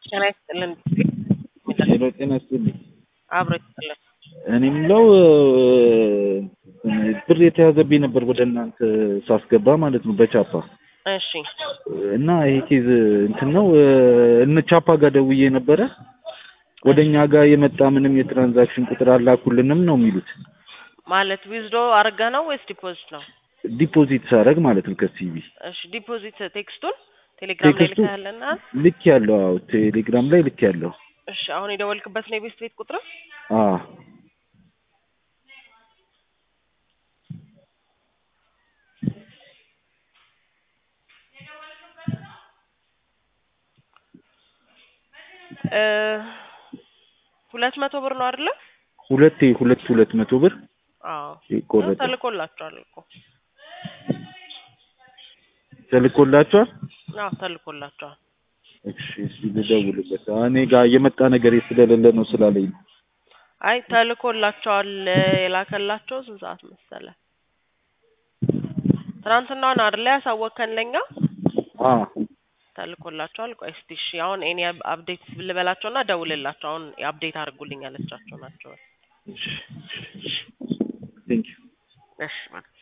ጤና ይስጥልን። ሄሎ ጤና ይስጥልኝ። አብሮ ይስጥልን። እኔ የምለው ብር የተያዘብኝ ነበር ወደ እናንተ ሳስገባ ማለት ነው በቻፓ እሺ እና ይሄ ኬዝ እንትን ነው እነ ቻፓ ጋር ደውዬ ነበረ ወደ እኛ ጋር የመጣ ምንም የትራንዛክሽን ቁጥር አላኩልንም ነው የሚሉት። ማለት ዊዝዶ አርገ ነው ወይስ ዲፖዚት ነው? ዲፖዚት ሳረግ ማለት ነው ከሲቢ እሺ ዲፖዚት ቴክስቱን ቴሌግራም ላይ ቴክስቱ ልከህልና ልክ ያለው አዎ ቴሌግራም ላይ ልክ ያለው እሺ አሁን የደወልክበት ነው የቤት ቤት ቁጥር አ እ ሁለት መቶ ብር ነው አይደለ? ሁለቴ ሁለት ሁለት መቶ ብር አዎ ይቆረጣል። ተልኮላችኋል እኮ ተልኮላችኋል? አዎ ተልኮላችኋል። እሺ እስኪ ልደውልበት። እኔ ጋር የመጣ ነገር ስለሌለ ነው ስላለኝ ነው። አይ ተልኮላቸዋል። የላከላቸው ስንት ሰዓት መሰለ? ትናንትና ነው አይደለ ያሳወቅከን ለኛ አ ተልኮላቸዋል። ቆይ እስቲ እሺ አሁን እኔ አፕዴት ልበላቸውና ደውልላቸው። አሁን አፕዴት አድርጉልኝ ያለቻቸው ናቸው። እሺ ቴንክ ዩ እሺ ማለት